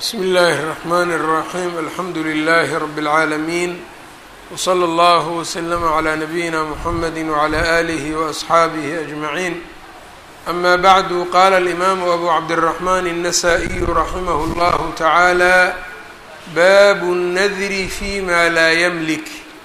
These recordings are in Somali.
bsmi اllahi الرحmn الرaxيm alxamdu لlh rb العaalمين wslى اllه وslm عlى نabiyina mحamedi وعlى آlih وأصxaabih أجmaعين ama bعdu qala الإmam أbu cabdالرحmn النsائي raximh اllah taعalى bab الnadri fيma laa ymlik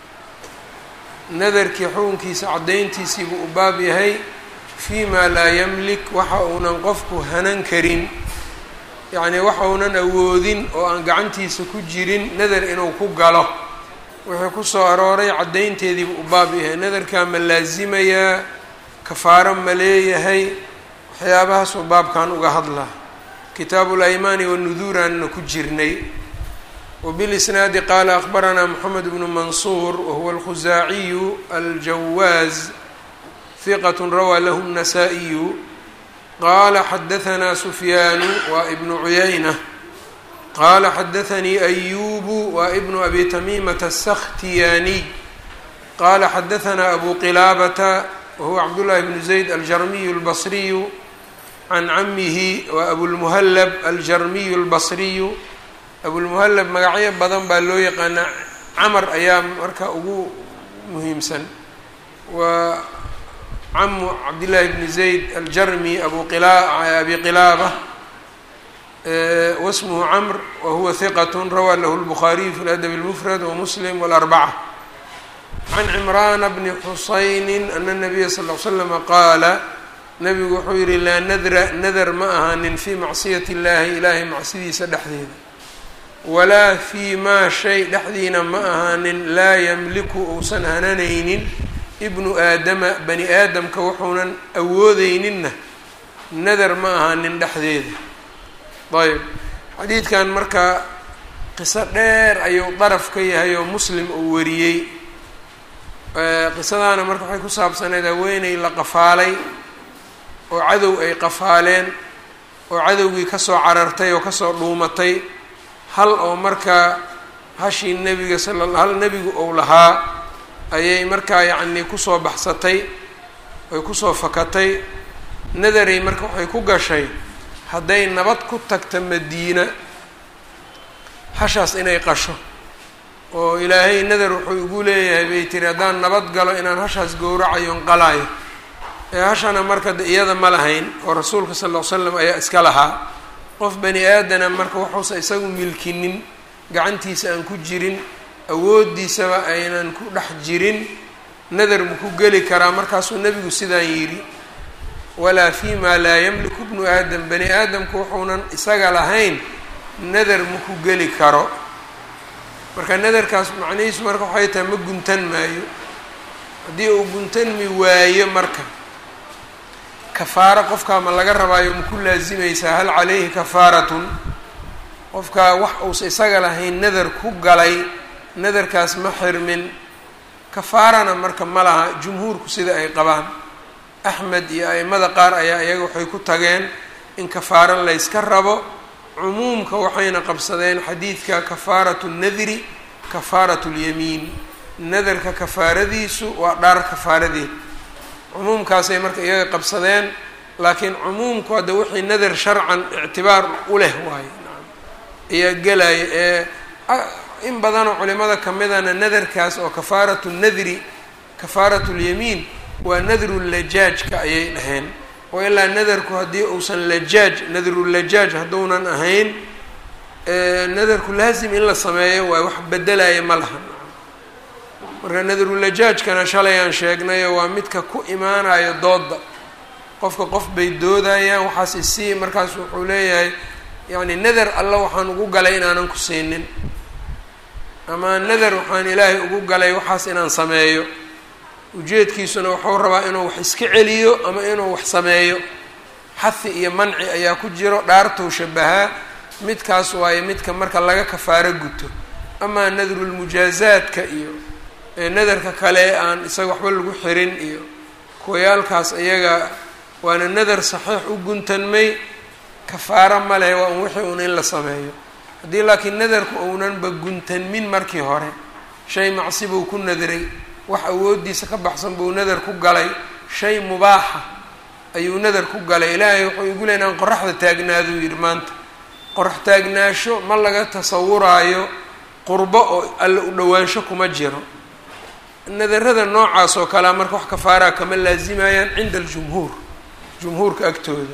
nadarkii xukunkiisa cadayntiisii buu u baab yahay fيma laa ymlik waxa uunan qofku hanan karin yacnii waxa unan awoodin oo aan gacantiisa ku jirin nadar inuu ku galo wuxuu ku soo arooray caddaynteediibu u baab yahay nadarkaa ma laasimayaa kafaaro ma leeyahay waxyaabahaasuu baabkan uga hadlaa kitaabu laymaani wanuduuraanna ku jirnay wabilisnaadi qaala akhbaranaa moxamed bnu mansuur wahuwa alkhusaaciyu aljawaaz hiqat rawaa lahu الnasaa-iyu qala xadahanaa sufyaanu waa ibnu cuyayna qaala xadaanii ayubu waa ibnu abi tamiimata asakhtiyaaniy qaala xadahanaa abu qilaabata wahuwa cabdullaahi bnu zayd aljarmiyu albasriyu can camihi waa abulmuhallab aljarmiyu albasriyu abulmuhallab magacyo badan baa loo yaqaanaa camar ayaa marka ugu muhiimsan waa camu cabdillaahi bni zayd aljarmi abu qila abi qilaaba wasmuhu camr wahuwa hiqat rawaa lahu lbukhaariyu fi ladab اlmufrad wamuslim walarbaca can cimraana bni xusayni ana nabiya sal l slama qaala nabigu wuxuu yihi laa nadra nadar ma ahaanin fii macsiyati اllahi ilaahay macsidiisa dhexdeeda walaa fii maa shay dhexdiina ma ahaanin laa yamliku uusan hananaynin ibnu aadama bani aadamka wuxuunan awoodeyninna nadar ma ahaanin dhexdeeda ayb xadiidkan marka qiso dheer ayuu daraf ka yahay oo muslim uu wariyey qisadaana marka waxay ku saabsaneyd haweeney la qafaalay oo cadow ay qafaaleen oo cadowgii kasoo carartay oo kasoo dhuumatay hal oo markaa hashii nebiga sala hal nebigu ou lahaa ayay markaa yacnii kusoo baxsatay ay kusoo fakatay nadaray marka waxay ku gashay hadday nabad ku tagta madiina hashaas inay qasho oo ilaahay nadar wuxuu igu leeyahay bay tiri haddaan nabad galo inaan hashaas gowracayon qalaayo ee hashana marka de iyada ma lahayn oo rasuulka sal ll ly slam ayaa iska lahaa qof bani aadana marka waxuusa isagu milkinin gacantiisa aan ku jirin awooddiisaba aynan ku dhex jirin nadar mu ku geli karaa markaasuu nebigu sidaan yidhi walaa fii maa laa yamliku bnu aadam bani aadamku wuxuunan isaga lahayn nadar ma ku geli karo marka nadarkaas macnihiisu marka waxay tahay ma guntan maayo haddii uu guntanmi waayo marka kafaaro qofkaa ma laga rabaayo ma ku laasimaysaa hal calayhi kafaaratun qofkaa wax uusa isaga lahayn nadar ku galay nadarkaas ma xirmin kafaarana marka ma laha jumhuurku sida ay qabaan axmed iyo a'imada qaar ayaa iyaga waxay ku tageen in kafaaro layska rabo cumuumka waxayna qabsadeen xadiidka kafaaratu nadri kafaaratu lyamiin nadarka kafaaradiisu waa dhaar kafaaradeed cumuumkaasay marka iyaga qabsadeen laakiin cumuumku hadda wixii nadar sharcan ictibaar u leh waayo ayaa gelaya ee in badanoo culimada kamidana nadarkaas oo kafaaratu nadri kafaaratu lyamiin waa nadru lajaajka ayay dhaheen oo ilaa nadarku haddii uusan lajaaj nadrulajaaj hadduunan ahayn nadarku laasim in la sameeyo waa wax bedelaya ma laha marka nadrulajaajkana shalay aan sheegnayo waa midka ku imaanayo dooda qofka qof bay doodayaan waxaas isii markaas wuxuu leeyahay yacni nadar alla waxaan ugu galay inaanan ku siinin ama nadar waxaan ilaahay ugu galay waxaas inaan sameeyo ujeedkiisuna wuxuu rabaa inuu wax iska celiyo ama inuu wax sameeyo xahi iyo manci ayaa ku jiro dhaartou shabahaa midkaas waayo midka marka laga kafaaro guto amaa nadrulmujaazaadka iyo nadarka kale aan isaga waxba lagu xirin iyo kuwayaalkaas iyaga waana nadar saxiix u guntanmay kafaaro ma leh waa un wixii un in la sameeyo haddii laakiin nadarku ounanba guntanmin markii hore shay macsi buu ku nadray wax awooddiisa ka baxsan buu nadar ku galay shay mubaaxa ayuu nadar ku galay ilaahay wuxuu igu leey inaan qoraxda taagnaaduu yidhi maanta qorax taagnaasho ma laga tasawuraayo qurbo oo alle u dhowaansho kuma jiro nadarada noocaas oo kalea marka wax kafaaraa kama laazimayaan cinda aljumhuur jumhuurka agtooda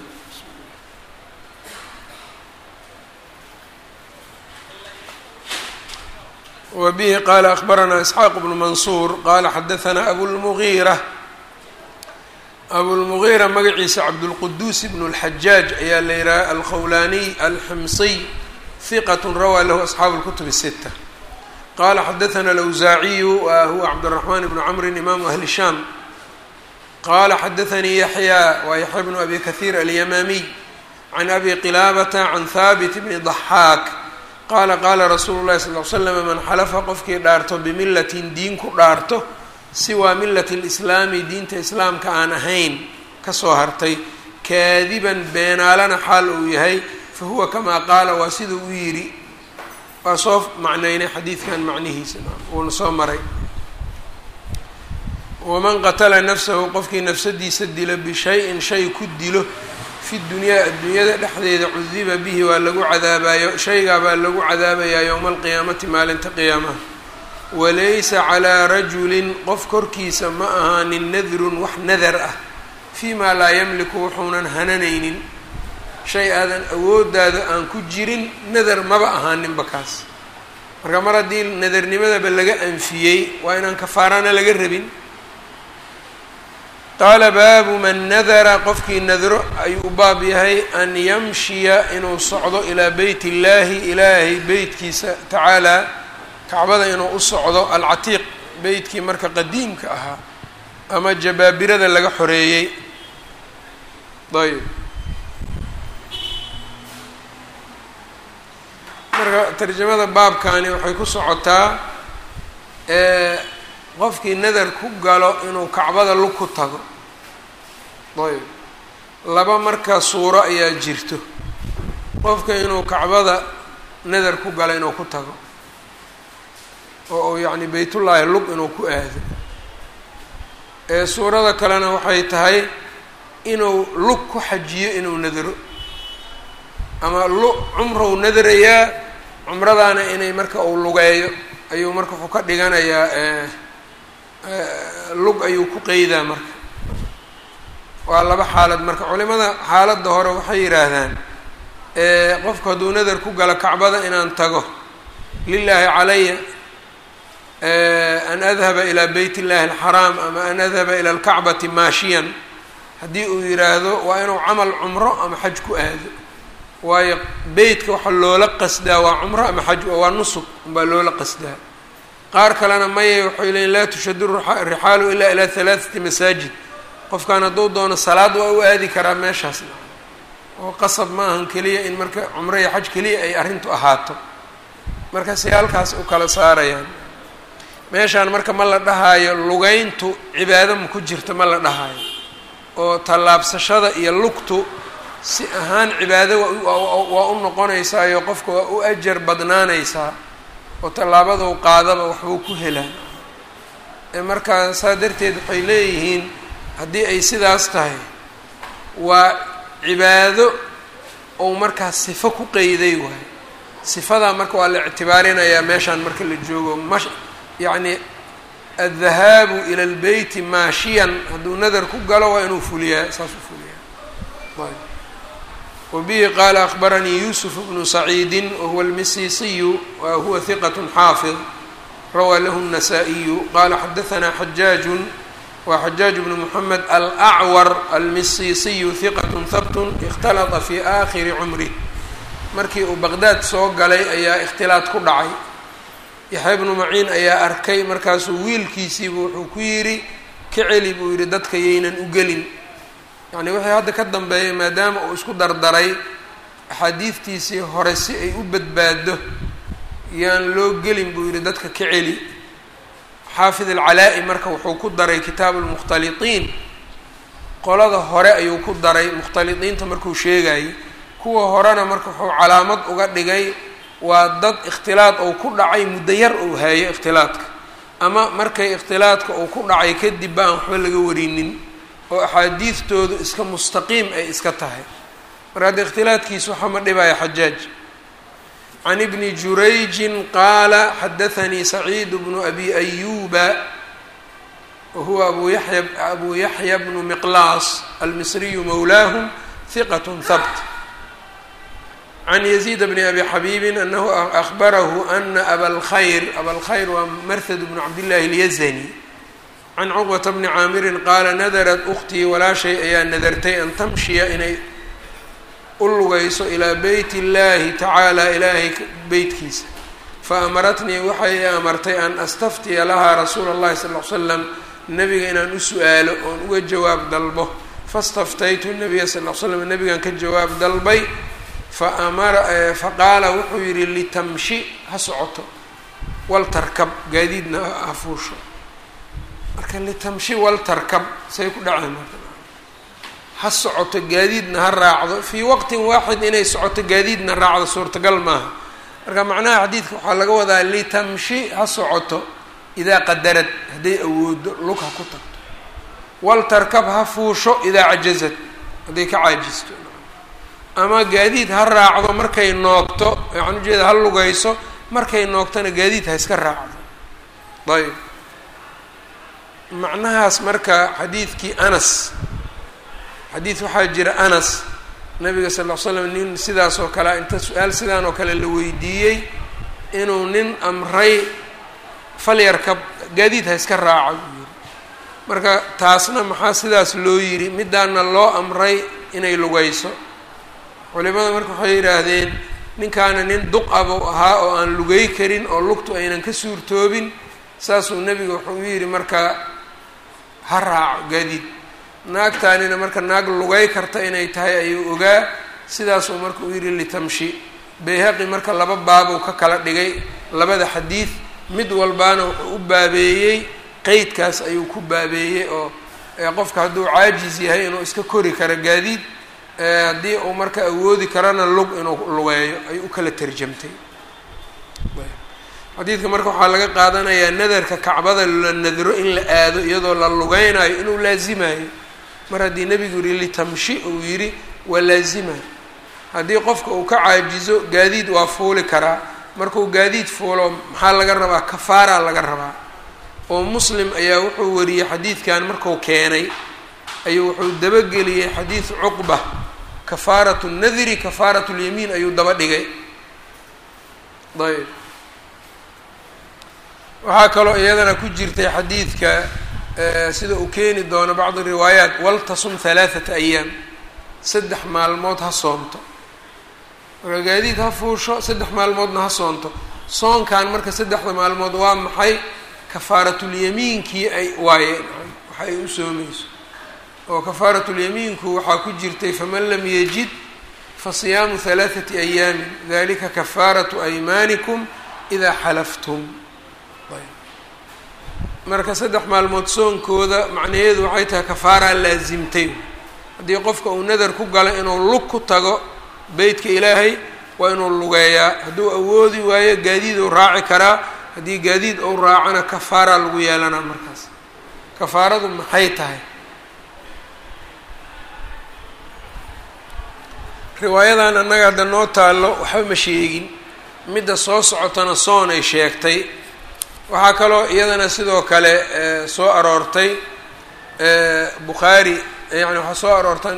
wa bihi qaala akbaranaa isxaaq bnu mansuur qaala xadahanaa abulmugiira abulmugiira magaciisa cabdulquduus bnu اlxajaaj ayaa la yidhaha alkhawlaaniy alximsiy hiqat rawaa lahu asxaabu اlkutub الsita qala xadaثna alawsaaciyu wa huwa cabdالraxman bnu camrin imaamu ahli shaam qala xadaثanii yaxya wa yaxya bnu abi kahiir alyamaamiy can abi qilaabata can haabit bni ضaxaak qaala qaala rasuulu llahi sal l slam man xalafa qofkii dhaarto bimilatin diin ku dhaarto siwaa milati اlislaami diinta islaamka aan ahayn kasoo hartay kaadiban beenaalana xaal uu yahay fahuwa kamaa qaala waa siduu u yidhi waa soo macnaynay xadiidkan macnihiisa uuna soo maray waman qatala nafsahu qofkii nafsadiisa dilo bishay-in shay ku dilo fi dunyaa adduunyada dhexdeeda cudiba bihi waa lagu cadaabayo shaygaa baa lagu cadaabayaa yowma alqiyaamati maalinta qiyaamaha walaysa calaa rajulin qof korkiisa ma ahaanin nadrun wax nadar ah fii maa laa yamliku wuxuunan hananaynin shay aadan awoodaada aan ku jirin nadar maba ahaaninba kaas marka mar haddii nadarnimadaba laga anfiyey waa inaan kafaarana laga rabin qaala baabu man nadara qofkii nadro ayuu baab yahay an yamshiya inuu socdo ilaa beyt illaahi ilaahay beytkiisa tacaalaa kacbada inuu u socdo alcatiiq beytkii marka qadiimka ahaa ama jabaabirada laga xoreeyey ayb marka tarjamada baabkani waxay ku socotaa qofkii nadar ku galo inuu kacbada lug ku tago ayb laba marka suuro ayaa jirto qofka inuu kacbada nadar ku galo inuu ku tago oo uu yacni beytullaahi lug inuu ku aado ee suurada kalena waxay tahay inuu lug ku xajiyo inuu nadaro ama lu cumrow nadarayaa cumradaana inay marka uu lugeeyo ayuu marka wuxuu ka dhiganayaa lug ayuu ku qeydaa marka waa laba xaalad marka culimada xaaladda hore waxay yidhaahdaan qofku hadduu nadar ku galo kacbada inaan tago lilaahi calaya an adhaba ilaa beyt illahi alxaraam ama an adhaba ila alkacbati maashiyan haddii uu yidhaahdo waa inuu camal cumro ama xaj ku aado waayo beytka waxaa loola qasdaa waa cumro ama xaj waa nusub unbaa loola qasdaa qaar kalena maya waxay leeyiin laa tushadu rixaalu ilaa ilaa halaathati masaajid qofkan hadduu doono salaad waa u aadi karaa meeshaasna oo qasab ma ahan keliya in marka cumro iyo xaj keliya ay arrintu ahaato marka si halkaas u kala saarayaan meeshaan marka ma la dhahaayo lugeyntu cibaado ma ku jirto ma la dhahaayo oo tallaabsashada iyo lugtu si ahaan cibaado waa u noqonaysaayo qofka waa u ajar badnaanaysaa oo tallaabaduu qaadaba waxbuu ku helaa markaa saa darteed waxay leeyihiin haddii ay sidaas tahay waa cibaado ou markaas sifo ku qeyday waayo sifadaa marka waa la ictibaarinayaa meeshaan marka la joogo mash yacni addahaabu ila lbeyti maashiyan hadduu nadar ku galo waa inuu fuliyaa saas u fuliyaa ayb wbihi qaala akbaranii yuusuf bnu saciidi wahuwa almisiisiyu wa huwa hiqat xaafid rawaa lahu الnasaa-iyu qaala xadahanaa xajaaju wa xajaaj bnu moxamed alacwar almisiisiyu hiqat habt اkhtalata fi aakhiri cumrih markii uu baqdaad soo galay ayaa ikhtilaad ku dhacay yaxya bnu maciin ayaa arkay markaasuu wiilkiisiibu wuxuu ku yidhi ka celi buu yidhi dadka yaynan u gelin yacni wixii hadda ka dambeeyay maadaama uu isku dardaray axaadiidtiisii hore si ay u badbaado yaan loo gelin buu yidhi dadka ka celi xaafid alcalaa-i marka wuxuu ku daray kitaabu lmukhtalitiin qolada hore ayuu ku daray mukhtalidiinta markuu sheegayay kuwa horena marka wuxuu calaamad uga dhigay waa dad ikhtilaad ou ku dhacay muddo yar ou haayo ikhtilaadka ama markay ikhtilaadka uu ku dhacay kadib ba aan waxba laga warinin oo axaadiidtoodu iska mustaqiim ay iska tahay marka hadda ikhtilaadkiisa waxa ma dhibaya xajaaj can ibni jurayjin qaala xadaanii saciid bnu abi ayuba wahuwa abu yaya abu yaxya bnu miqlaas almisriyu mowlaahum hiqat habt can yaziid bni abi xabiibin anahu ahbarahu ana abalkhayr abalkhayr waa marhad bnu cabdillahi اlyazani can cuqbata bni caamirin qaala nadarat ukhtii walaashay ayaa nadartay an tamshiya inay u lugayso ilaa beyt اllahi tacaala ilaahay beytkiisa faamaratnii waxay amartay an astaftiya lahaa rasuula اllahi sal l slam nabiga inaan u su-aalo oon uga jawaab dalbo fastaftaytu nabiya sal l slam nabigan ka jawaab dalbay faamara faqaala wuxuu yihi litamshi ha socoto waltarkab gaadiidna ha fuusho marka litamshi waltarkab say ku dhaceen marka ha socoto gaadiidna ha raacdo fii waqtin waaxid inay socoto gaadiidna raacdo suurtagal maaha marka macnaha xadiidka waxaa laga wadaa litamshi ha socoto idaa qadarad hadday awoodo lug ha ku tagto waltarkab ha fuusho idaa cajazad hadday ka caajisto ama gaadiid ha raacdo markay noogto waxaan ujeeda ha lugayso markay noogtona gaadiid ha iska raacdo ayb macnahaas marka xadiidkii anas xadiid waxaa jira anas nabiga sal ll ly slam nin sidaas oo kale inta su-aal sidaan oo kale la weydiiyey inuu nin amray falyarkab gaadiid ha iska raaco buu yiri marka taasna maxaa sidaas loo yidhi midaana loo amray inay lugayso culimada marka waxay yidhaahdeen ninkaana nin duqabuu ahaa oo aan lugay karin oo lugtu aynan ka suurtoobin saasuu nebiga wuxuu u yidhi marka ha raaco gaadiid naagtaanina marka naag lugay karta inay tahay ayuu ogaa sidaasuu marka u yidhi litamshi bayhaqi marka laba baabuu ka kala dhigay labada xadiid mid walbaana wuxuu u baabeeyey qeydkaas ayuu ku baabeeyey oo qofka hadduu caajis yahay inuu iska kori karo gaadiid haddii uu marka awoodi karana lug inuu lugeeyo ay u kala tarjamtay xadiidka marka waxaa laga qaadanayaa nadarka kacbada la nadro in la aado iyadoo la lugeynayo inuu laazimayo mar haddii nebigu yihi litamshi uu yidhi waa laazima haddii qofka uu ka caajizo gaadiid waa fuuli karaa markuu gaadiid fuulo maxaa laga rabaa kafaaraa laga rabaa oo muslim ayaa wuxuu wariyey xadiidkan marku keenay ayuu wuxuu dabageliyey xadiid cuqba kafaaratu nadri kafaaratu lyamiin ayuu daba dhigay ayb waxaa kaloo iyadana ku jirtay xadiidka sida uu keeni doono bacdi riwaayaat waltasum halaathata ayaam saddex maalmood ha soonto marka gaadiid ha fuusho saddex maalmoodna ha soonto soonkan marka saddexda maalmood waa maxay kafaaratulyamiinkii ay waayeen waxa ay u soomayso oo kafaaratulyamiinku waxaa ku jirtay faman lam yajid fasiyaamu halaathati ayaamin dalika kafaaratu aymaanikum idaa xalaftum marka saddex maalmood soonkooda macnaheedu waxay tahay kafaaraa laasimtay haddii qofka uu nadar ku galo inuu lug ku tago beytka ilaahay waa inuu lugeeyaa hadduu awoodi waayo gaadiiduu raaci karaa haddii gaadiid ou raacona kafaaraa lagu yeelanaa markaas kafaaradu maxay tahay riwaayadan annaga hadda noo taallo waxba ma sheegin midda soo socotana soon ay sheegtay waxaa kaloo iyadana sidoo kale soo aroortay bukhaari yani waxaa soo aroortan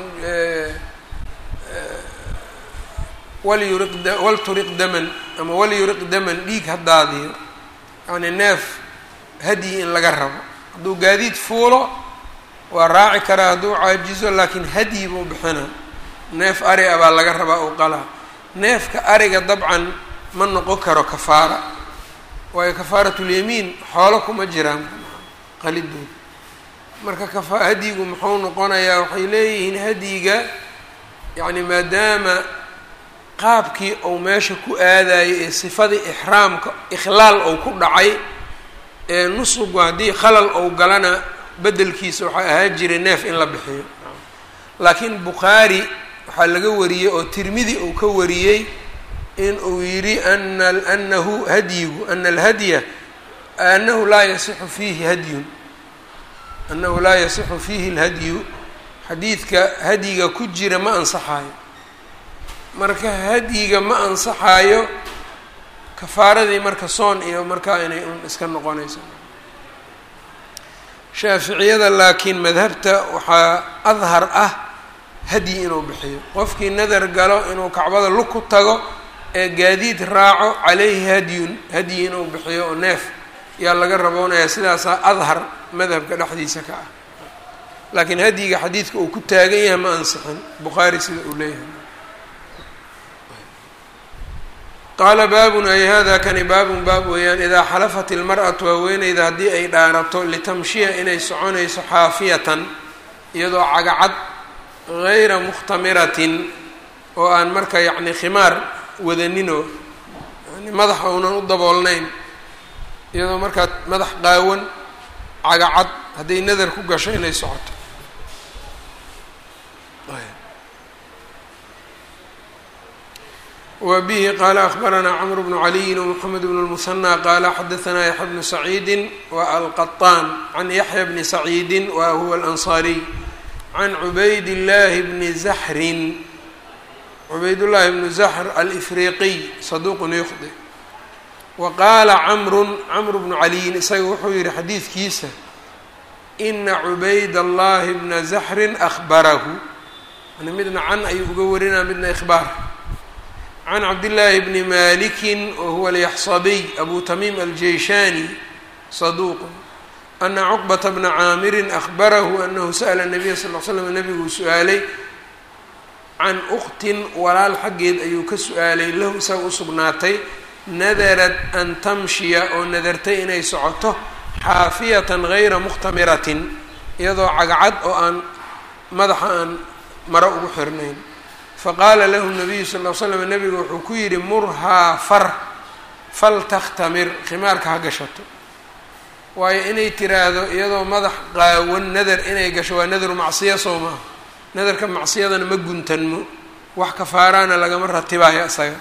walyuriq walturiq daman ama walyuriq daman dhiig ha daadiyo yani neef hadyi in laga rabo hadduu gaadiid fuulo waa raaci karaa hadduu caajizo laakiin hadyi buu bixina neef ari a baa laga rabaa u qalaa neefka ariga dabcan ma noqon karo kafaara waayo kafaaratulyamiin xoolo kuma jiraan qalidooda marka kafa hadyigu muxuu noqonayaa waxay leeyihiin hadyiga yacni maadaama qaabkii uu meesha ku aadayay ee sifadii ixraamka ikhlaal ou ku dhacay ee nusugu haddii khalal ou galana beddelkiisa waxaa ahaan jiray neef in la bixiyo laakiin bukhaari waxaa laga wariyey oo tirmidi uu ka wariyey in uu yidhi ana anahu hadyigu ana alhadya anahu laa yasixu fiihi hadyun anahu laa yasixu fiihi alhadyu xadiidka hadyiga ku jira ma ansaxaayo marka hadyiga ma ansaxaayo kafaaradii marka soon iyo markaa inay un iska noqonayso shaaficiyada laakiin madhabta waxaa adhar ah hadyi inuu bixiyo qofkii nadar galo inuu kacbada lug ku tago ee gaadiid raaco caleyhi hadyun hadyi inuu bixiyo oo neef yaa laga raboonayaa sidaasaa adhar madhabka dhexdiisa ka ah laakiin hadyiga xadiidka uu ku taagan yahay ma ansixin bukhaari sida uu leeyahay qaala baabun ay hada kani baabun baab weeyaan idaa xalafat ilmar'atu haweeneyda haddii ay dhaarato litamshiya inay soconayso xaafiyatan iyadoo cagacad gayra mukhtamiratin oo aan marka yacni khimaar wadaninoo yani madaxa uunan u daboolnayn iyadoo markaa madax qaawan cagacad hadday nadar ku gasho inay socoto wa bihi qaala akbaranaa cmr bnu caliyin wmxamed bn lmusanى qaala xadaanaa yaxya bnu saciidi wa alqaطaan can yaxya bni saciidi wa huwa alanصariy can cubayd llaahi bni zaxrin cubaydullaahi bnu zaxr alifriqiy saduuqun yukhdi wa qaala camrun camr bnu caliyin isaga wuxuu yihi xadiidkiisa ina cubayd allahi bna zaxrin ahbarahu yani midna can ayuu uga warinaa midna ihbaar can cabdillaahi bni maliki wahuwa alyaxsabiy abu tamiim aljeyshaani saduuqun ana cuqbata bna caamirin ahbarahu anahu sa'la nabiya sal l slam nabiguu su-aalay can uktin walaal xaggeed ayuu ka su-aalay lahu isaga usugnaatay nadarad an tamshiya oo nadartay inay socoto xaafiyatan gayra mukhtamiratin iyadoo cagcad oo aan madaxa aan maro ugu xirnayn faqaala lahu nabiyu sal l slam nabigu wuxuu ku yidhi murhaa far faltakhtamir khimaarka ha gashato waayo inay tiraahdo iyadoo madax qaawan nadar inay gasho waa nadaru macsiya soo maaha nadarka macsiyadana ma guntanmo wax kafaaraana lagama ratibaayo isaga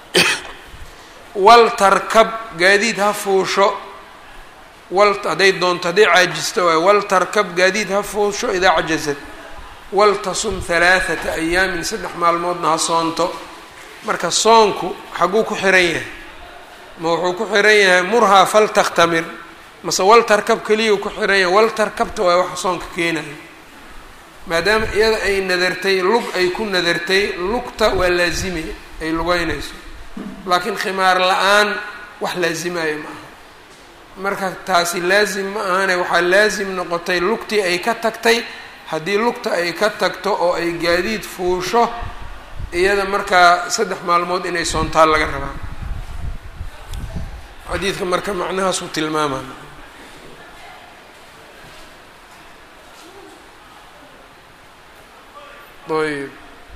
wal tarkab gaadiid ha fuusho wal hadday doonto hadday caajisto waayo wal tarkab gaadiid ha fuusho idaa cajazad waltasum halaathata ayaamin saddex maalmoodna ha soonto marka soonku xaguu ku xiran yahay ma wuxuu ku xiran yahay murhaa faltakhtamir mase wal tarkab keliyau ku xiran yahay wal tarkabta waa waxa soonka keenaya maadaama iyada ay nadartay lug ay ku nadartay lugta waa laazimay ay lugeynayso laakiin khimaar la-aan wax laazimaayo ma aha marka taasi laazim ma ahane waxaa laazim noqotay lugtii ay ka tagtay haddii lugta ay ka tagto oo ay gaadiid fuusho iyada markaa saddex maalmood inay soontaa laga rabaa xadiidka marka macnahaasuu tilmaamay ayb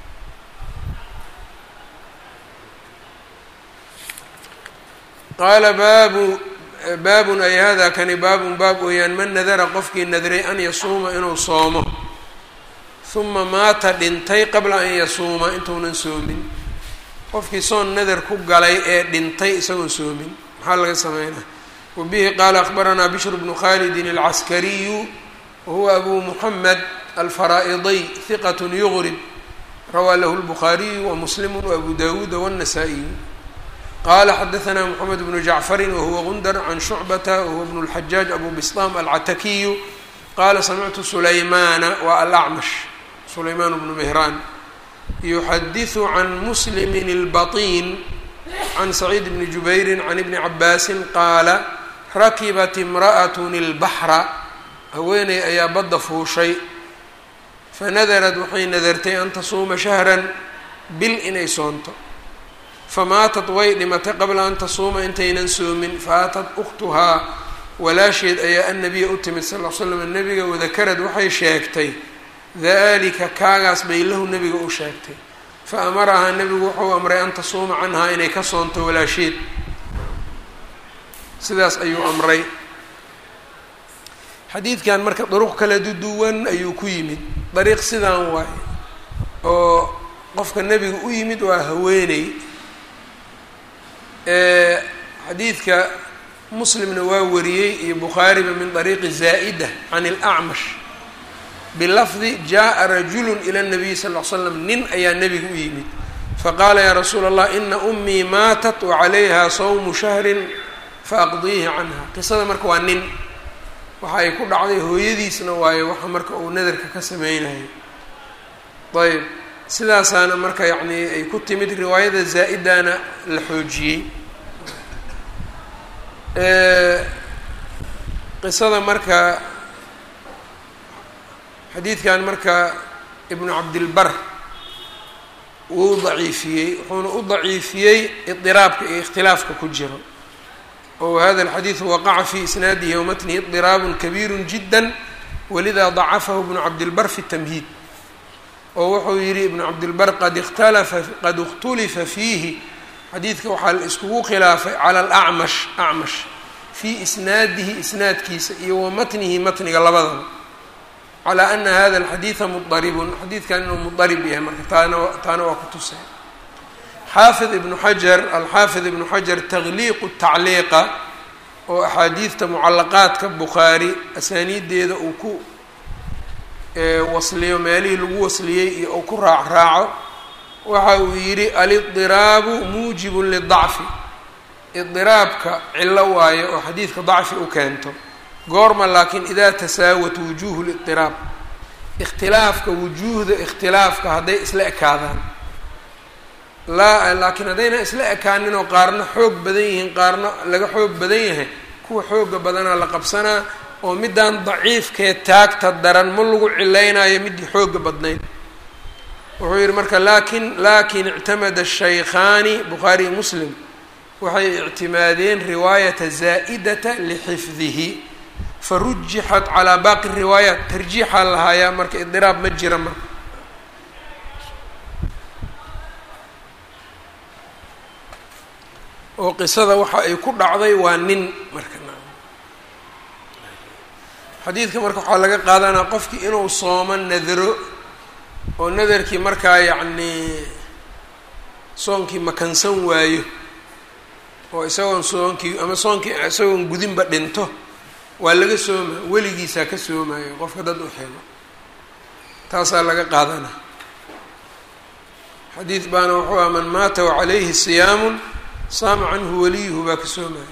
qaala baabu baabun ay hada kani baabun baab weeyaan man nadara qofkii nadray an yasuuma inuu soomo huma maata dhintay qabla an yasuuma intuunan soomin qofkii soon nadar ku galay ee dhintay isagoon soomin maxaa laga sameynaa wa bihi qaala akbaranaa bishr bnu khalidin alcaskariyu wahuwa abu muxamed alfaraa'idiy hiqat yugrib rawaa lahu lbukhaariyu wa muslimu waabu dawuuda wاnnasaa-iyu qala xadaثna mxamed bnu jacfari wahuwa gundar can shucbata wahuwa bn اlxajaaj abu bistam alcatakiyu qala samictu sulaymana wa alacmash sulaymaan bnu mehraan yuxadiثu can muslimin اlbaطin can saciid bni jubayri can ibni cabaasi qaala rakibat imraأat اlbaxra haweeney ayaa badda fuushay fanadarad waxay nadartay an tasuuma shahran bil inay soonto famaatat way dhimatay qabla an tasuuma intaynan soomin faatad ukhtuhaa walaasheed ayaa annabiya u timid sal l slam nebiga wadakarad waxay sheegtay dalika kaagaas bay lahu nebiga u sheegtay fa amarahaa nebigu wuxuu amray an tasuuma canhaa inay ka soonto walaasheed sidaas ayuu amray xadiidkan marka duruq kala duduwan ayuu ku yimid dariiq sidaan waaye oo qofka nebiga u yimid waa haweeney xadiidka muslimna waa wariyey iyo bukhaariba min طariiqi zaa'ida can اlأcmash bilafdi jaءa rajulu ilى الnabiy sal ll slam nin ayaa nebiga u yimid faqaala yaa rasuula allah ina ummii maatat wacalayha sawmu shahrin faaqdiihi canha qisada marka waa nin waxa ay ku dhacday hooyadiisna waayo waxa marka uu nadarka ka sameynayo ayb sidaasaana marka yacni ay ku timid riwaayada zaa-idana la xoojiyey qisada marka xadiidkan marka ibnu cabdilbar wuu daciifiyey wuxuuna u daciifiyey idiraabka iyo ikhtilaafka ku jiro oo hada alxadiidu waqaca fi isnaadihi wamatnihi idiraabun kabiiru jidda walida dacafahu ibnu cabdilbar fi tamhiid oo wuxuu yihi ibnu cabdilbar qad ikhtalafa qad ikhtulifa fiihi xadiidka waxaa la iskugu khilaafay cala alacmash acmash fii isnaadihi isnaadkiisa iyo wa matnihi matniga labadaba calaa ana hada alxadiida mudaribun xadiidkan inuu mudarib yahay marka taana taana waa ku tusay xaafid ibnu xajar alxaafid ibnu xajar takhliiqu tacliiqa oo axaadiidta mucalaqaadka bukhaari asaaniideeda uu ku wasliyo meelihii lagu wasliyey iyo uu ku raac raaco waxa uu yidhi alidiraabu muujibun lidacfi idiraabka cillo waayo oo xadiidka dacfi u keento goorma laakiin idaa tasaawat wujuuhu lidiraab ikhtilaafka wujuuhda ikhtilaafka hadday isla ekaadaan laa laakiin haddayna isla ekaaninoo qaarna xoog badan yihiin qaarna laga xoog badan yahay kuwa xooga badanaa la qabsanaa oo midaan daciifkee taagta daran ma lagu cilaynayo midii xooga badnayd wuxuu yihi marka lakin lakin ictamada shaykhaani bukhaari muslim waxay ictimaadeen riwaayata zaa'idata lixifdihi farujixat calaa baaqi riwaayaat tarjiixaa lahaayaa marka idiraab ma jira marka oo qisada waxa ay ku dhacday waa nin marka xadiidka marka waxaa laga qaadanaa qofkii inuu soomo nadaro oo nadarkii markaa yacnii soonkii makansan waayo oo isagoon soonkii ama soonkii isagoon gudinba dhinto waa laga sooma weligiisaa ka soomayo qofka dad u xelo taasaa laga qaadanaa xadiid baana wuxuu ah man maata wacalayhi siyaamun saama canhu waliyuhu baa ka soomaya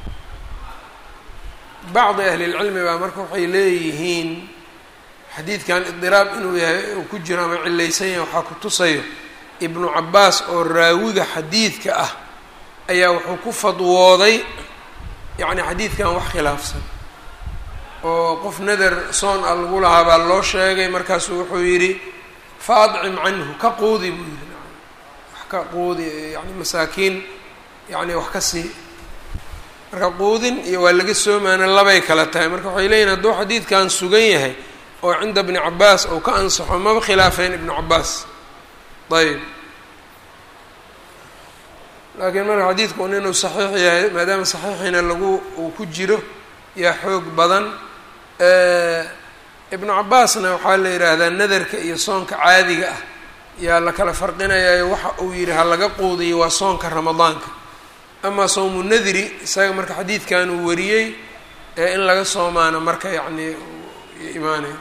bacdi ahlilcilmi baa marka waxay leeyihiin xadiidkan idiraab inuu yahay uu ku jiro ama cilaysan yahay waxaa ku tusayo ibnu cabaas oo raawiga xadiidka ah ayaa wuxuu ku fadwooday yacni xadiidkan wax khilaafsan oo qof nadar soon a lagu lahaa baa loo sheegay markaasuu wuxuu yidhi fa adcim canhu ka quudi buu yihi wax ka quudi yani masaakiin yacni wax ka sii marka quudin iyo waa laga soomaana labay kala tahay marka waxay leeyihin hadduu xadiidkan sugan yahay oo cinda bni cabaas ou ka ansaxo maba khilaafeen ibnu cabaas ayb laakiin marka xadiidku un inuu saxiix yahay maadaama saxiixiina lagu uu ku jiro yaa xoog badan ibnu cabaasna waxaa la yidhaahdaa nadarka iyo soonka caadiga ah yaa la kala farqinayayo waxa uu yidhi ha laga quudiyo waa soonka ramadaanka amaa soomu nadri isaga marka xadiidkan uu wariyey ee in laga soomaano marka yacni imaanay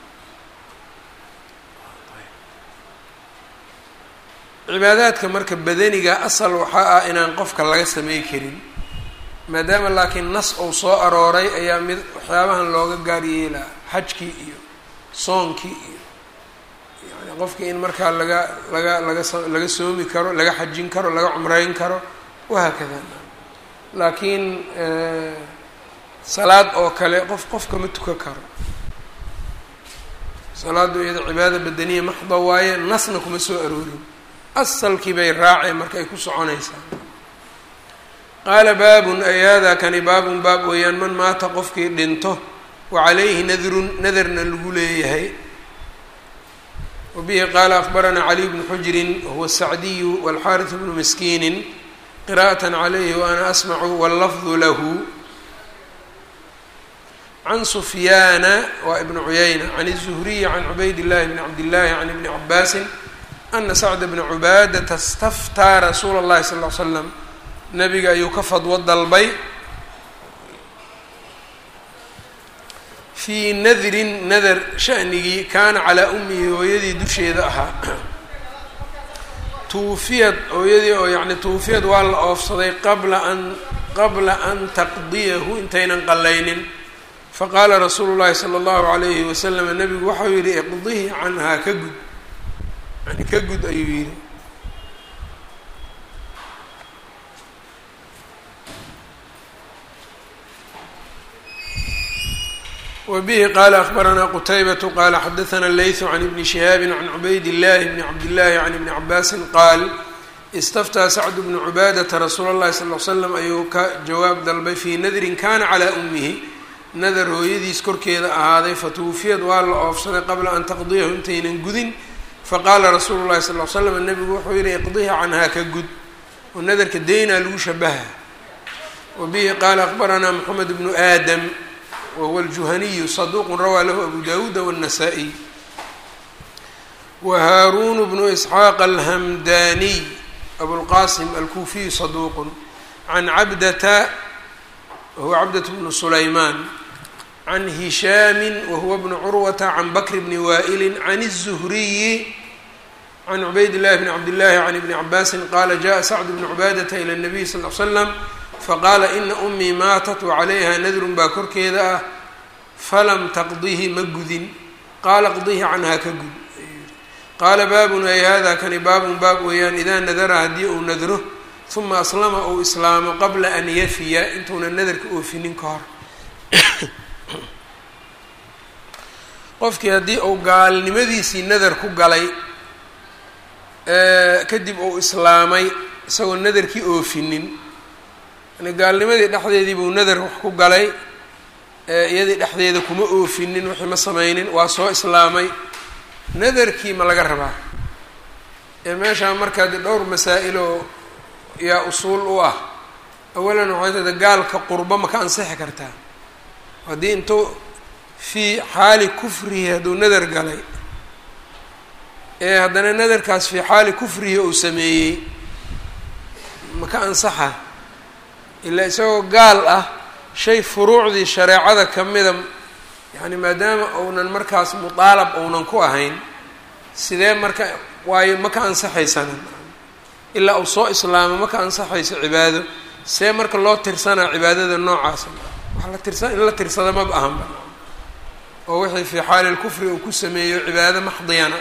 cibaadaadka marka badaniga asal waxaa ah inaan qofka laga samey karin maadaama laakiin nas uu soo arooray ayaa mid waxyaabahan looga gaar yeelaa xajkii iyo soonkii iyo yani qofkii in markaa laga laga laga so laga soomi karo laga xajin karo laga cumreyn karo wahaakada laakiin salaad oo kale qof qofka ma tukan karo salaaddu iyada cibaada badaniya maxda waaye nasna kuma soo aroorin asalkii bay raaceen marka ay ku soconaysaa qaala baabun ay hada kani baabun baab weeyaan man maata qofkii dhinto wa calayhi nadrun nadarna lagu leeyahay wa bihi qaala akbaranaa caliy bnu xujrin wahuwa sacdiyu walxaaris bnu miskiinin qira'at calayhi wa ana asmacu wallafdu lahu can sufyaana waa ibnu cuyayna can الzuhriyi can cubayd llahi bni cabdillahi can ibni cabaasin ana sacda bna cubaadata staftaa rasuula اllahi sal l slam nabiga ayuu ka fadwo dalbay fii nadrin nadar shanigii kaana calaa ummihi hooyadii dusheeda ahaa tuufiyad hooyadii oo yacni tuufiyad waa la oofsaday qabla an qabla an taqdiyahu intaynan qallaynin faqaala rasuulu llahi sala allahu alayhi wasalam nabigu waxau yihi iqdihi canhaa ka gud yani ka gud ayuu yihi wbihi qala akbaranaa qutaybatu qala xadaana leytu can ibni shihaabi can cubayd illahi bni cabdillahi can ibni cabaasin qaal istaftaa sacdu bnu cubaadata rasuula اllahi sal l slam ayuu ka jawaab dalbay fii nadrin kana calaa ummihi nadar hooyadiis korkeeda ahaaday fatuufiyad waa la oofsaday qabla an taqdiyahu intaynan gudin faqaala rasuulu llahi sal l slam nabigu wuxuu yihi iqdiha canhaa ka gud oo nadarka deynaa lagu shabaha wabihi qaala akbaranaa moxamed bnu aadam whuwa الjuhaniyu صaduq rawaa lahu abu dawuuda wالnasaa-iy wa haaruun bnu isxaaq alhamdaniy abulqasim alkuufiyu saduuq can cabdata wahuwa cabdat bnu sulaymaan can hishaami wahuwa bnu curwata can bakr bni waa'ili can الzuhriyi can cubayd llahi bni cabdillahi can ibni cabaasin qaala jaءa sacd bnu cubaadata ilى الnabiy sal l slam faqaala ina umii maatat wacalayha nadrun baa korkeeda ah falam taqdihi ma gudin qaala qdihi canhaa ka gud qaala baabun ay hada kani baabun baab weeyaan idaa nadara haddii uu nadro uma aslama uu islaamo qabla an yafiya intuuna nadarka oofinin ka hor qofkii haddii uu gaalnimadiisii nadar ku galay kadib uu islaamay isagoo nadarkii oofinin yani gaalnimadii dhexdeedii buu nadar wax ku galay iyadii dhexdeeda kuma oofinin wixii ma sameynin waa soo islaamay nadarkii ma laga rabaa ee meeshaa markaa de dhowr masaa-iloo yaa usuul u ah awalan waxay tahda gaalka qurbo ma ka ansixi kartaa haddii intuu fii xaali kufrihi hadduu nadar galay ee haddana nadarkaas fii xaali kufrihi uu sameeyey ma ka ansaxa ilaa isagoo gaal ah shay furuucdii shareecada ka mida yacni maadaama uunan markaas mudaalab uunan ku ahayn sidee marka waayo ma ka ansaxaysana ilaa uu soo islaamo ma ka ansaxayso cibaado see marka loo tirsanaa cibaadada noocaasa wax la tirsan in la tirsada maba ahanba oo wixii fii xaali lkufri uu ku sameeyo cibaado maxdiyana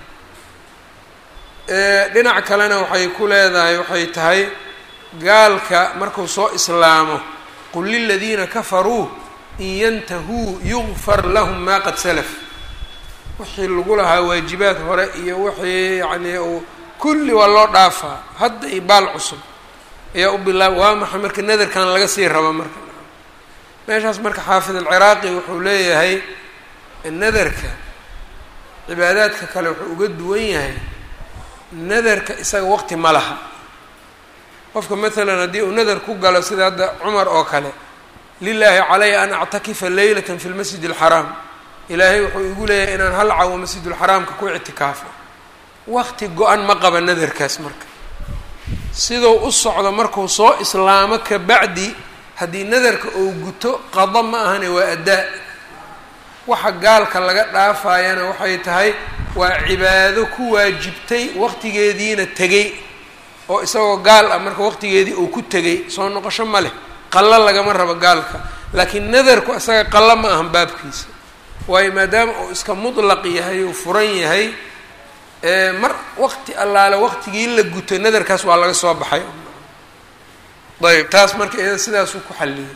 ah dhinac kalena waxay ku leedahay waxay tahay gaalka markuu soo islaamo qul liladiina kafaruu in yantahuu yugfar lahum maa qad salaf wixii lagu lahaa waajibaad hore iyo wixii yacnii uu kulli waa loo dhaafaa hadda iyo baal cusub ayaa u bilaaba waa maxay marka nadarkan laga sii rabo marka meeshaas marka xaafid alciraaqi wuxuu leeyahay nadarka cibaadaadka kale wuxuu uga duwan yahay nadarka isaga waqti ma laha qofka maalan haddii uu nadar ku galo sida hadda cumar oo kale lilaahi calaya an actakifa leylata fi lmasjid alxaraam ilaahay wuxuu igu leeyahay inaan hal cawo masjidulxaraamka ku ictikaafo waqti go-an ma qaba nadarkaas marka siduu u socdo markuu soo islaamo ka bacdi haddii nadarka uu guto qado ma ahane waa addaa waxa gaalka laga dhaafayana waxay tahay waa cibaado ku waajibtay waqtigeediina tegey oo isagoo gaal ah marka waqtigeedii uu ku tegay soo noqosho ma leh qallo lagama rabo gaalka laakiin nadarku isaga qallo ma ahan baabkiisa waayo maadaama uu iska mutlaq yahay uu furan yahay mar waqti allaale waqtigii la guto nadarkaas waa laga soo baxay ayb taas marka iyada sidaasuu ku xalliyay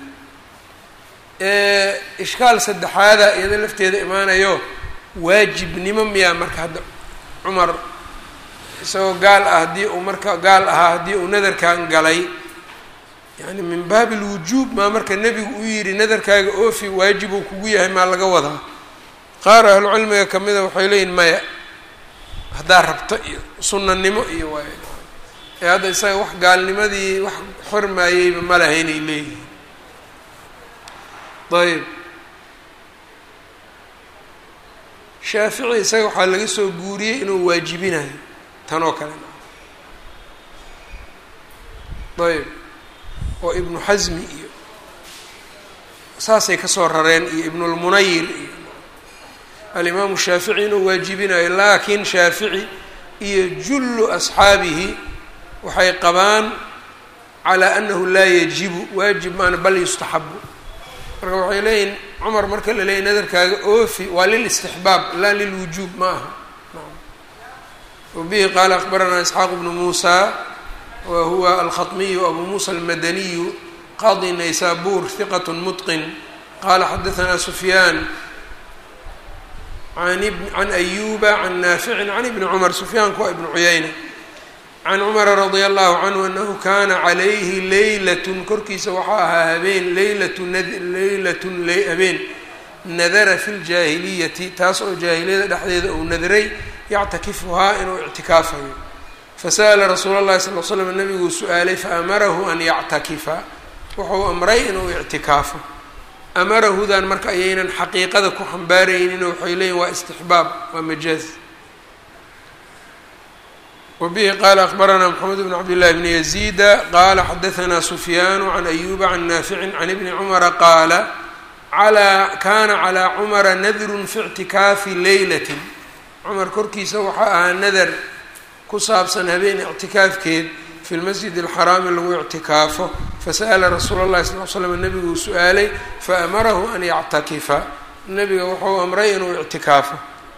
ishkaal saddexaada iyada lafteeda imaanayo waajibnimo miyaa marka hadda cumar isagoo gaal ah haddii uu marka gaal ahaa haddii uu nadarkan galay yani min baabi lwujuub maa marka nebigu u yidhi nadarkaaga oofi waajibuu kugu yahay maa laga wadaa qaar ahlucilmiga kamida waxay leeyihin maya haddaa rabto iyo sunanimo iyo waay ee hadda isaga wax gaalnimadii wax xormaayeyba ma lahaynay leeyihin ayb shaafici isaga waxaa laga soo guuriyey inuu waajibinayo tan oo kale ayb oo ibnu xasmi iyo saasay kasoo rareen iyo ibnulmunayir iyo alimaamu shaafici inuu waajibinayo laakiin shaafici iyo jullu asxaabihi waxay qabaan calaa annahu laa yajibu waajib maana bal yustaxabu marka waxay leeyihin cumar marka la leeyay nadarkaaga oofi waa lilistixbaab laa lilwujuub ma aha wabihi qaala akbaranaa isxaaq bnu muusa wa huwa alkhaطmiyu abu muusa almadaniyu qadi naysabur hiqat mutqin qala xadaanaa sufyaan can ayuba can naaficin can ibni cumar sufyaanku waa ibnu cuyayna can cumara radia allahu canhu anahu kana calayhi leylatun korkiisa waxaa ahaa habeen leylatu leylatun habeen nadara fi ljaahiliyati taas oo jaahiliyada dhexdeeda uu nadray yactakifuhaa inuu ictikaafayo fasa'ala rasuula llahi sal l slam nabiguu su-aalay faamarahu an yactakifa wuxuu amray inuu ictikaafo amarahudan marka ayaynan xaqiiqada ku xambaaraynin waxay leeyihin waa istixbaab waa majaaz wabihi qaala akbaranaa mxamed bn cabdillahi bni yaziida qaala xadaanaa sufyaanu can ayuba can naaficin can ibni cumara qaala alaa kana calaa cumara nadrun fi ictikaafi leylatin cumar korkiisa waxaa ahaa nadar ku saabsan habeen ictikaafkeed fi lmasjid alxaraami lagu ictikaafo fasa'ala rasuula llahi sal l slam nabiguu su-aalay faamarahu an yactakifa nabiga wuxuu amray inuu ictikaafo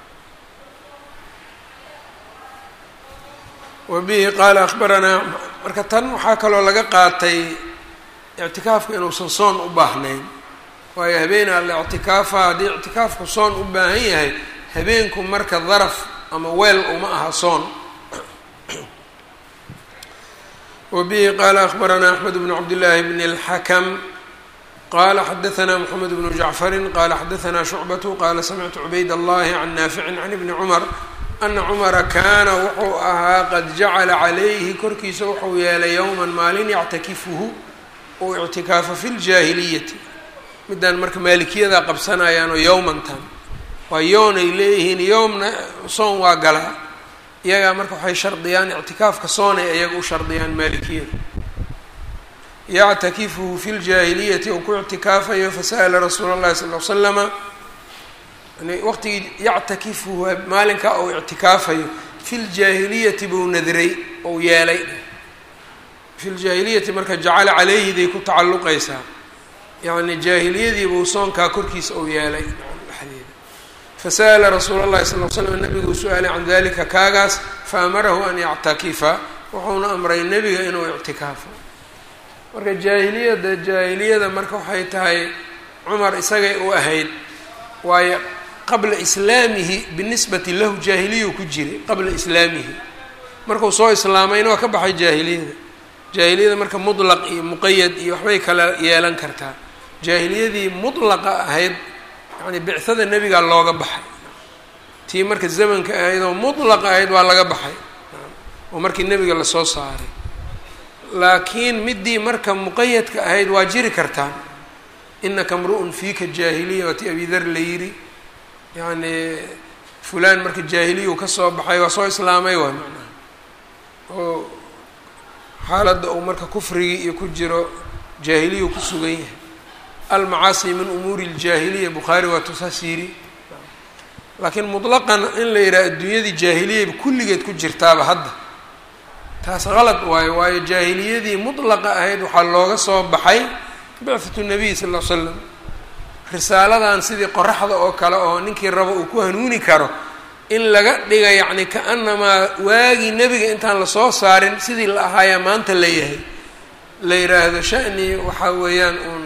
wabihi qaala akbaranaa marka tan waxaa kaloo laga qaatay ictikaafka inuusan soon u baahnayn waayo habeenaa la ictikaafa haddii ictikaafku soon u baahan yahay habeenku marka daraf ama weel uma aha soon wbihi qaala akbaranaa axmed bnu cabdillaahi bn اlxakm qala xadaanaa mxamed bnu jacfari qala xadaanaa shucbatu qala samictu cubayd allahi can naaficin can ibni cumar ana cumara kaana wuxuu ahaa qad jacala calayhi korkiisa wuxuu yeelay yowman maalin yactakifuhu uu ictikaafo fi ljaahiliyati midaan marka maalikiyadaa qabsanayaanoo yowmantan waa yoonay leeyihiin yowmna soon waa galaa iyagaa marka waxay shardiyaan ictikaafka soonay iyaga u shardiyaan maalikiyada yactakifuhu fi ljaahiliyati ou ku ictikaafayo fasa'ala rasuula llahi sal l slama yani waqtigii yactakifuhu maalinkaa ou ictikaafayo fi ljaahiliyati buu nadray ou yeelay fi ljaahiliyati marka jacala calayhiday ku tacalluqaysaa yacni jaahiliyadii buu soonkaa korkiisa ou yeelay dhexdeeda fasa'ala rasuula llahi sal l slam nabiguu su-aalay can dalika kaagaas faamarahu an yactakifa wuxuuna amray nebiga inuu ictikaafo marka jaahiliyada jaahiliyada marka waxay tahay cumar isagay u ahayd waayo qabla islaamihi binisbati lahu jaahiliyuu ku jiray qabla islaamihi markuu soo islaamayna waa ka baxay jaahiliyada jaahiliyada marka mutlaq iyo muqayad iyo waxbay kala yeelan kartaa jaahiliyadii mutlaqa ahayd yani bicada nebigaa looga baxay tii marka zamanka ahayd oo mutlaqa ahayd waa laga baxay oo markii nebiga lasoo saaray laakiin midii marka muqayadka ahayd waa jiri kartaa inaka mru-un fiika jaahiliya waati abidar la yidhi yacni fulaan marka jaahiliyuu ka soo baxay waa soo islaamay waay macnaha oo xaaladda uu marka kufrigii iyo ku jiro jaahiliyuu ku sugan yahay almacaasi min umuuri ljaahiliya bukhaari waa tusaas yiri laakiin mutlaqan in la yidhaha adduunyadii jaahiliyayba kulligeed ku jirtaaba hadda taas qalad waayo waayo jaahiliyadii mutlaqa ahayd waxaa looga soo baxay bicatu nabiy sal l slam risaaladan sidii qoraxda oo kale oo ninkii rabo uu ku hanuuni karo in laga dhiga yacni ka-anamaa waagii nebiga intaan lasoo saarin sidii la ahaayaa maanta la yahay la yidhaahdo shani waxaa weeyaan uun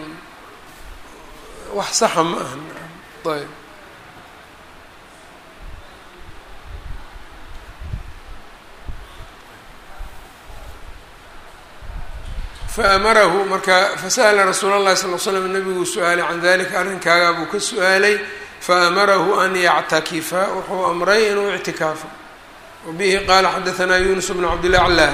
wax saxa ma aha ayb faamarahu marka fasa'ala rasuula llahi sal l slam nabiguu su-aalay can dalika arrinkaagaa buu ka su-aalay faamarahu an yactakifa wuxuu amray inuu ictikaafo wabihi qaala xadaanaa yunus bnu cabdillah clah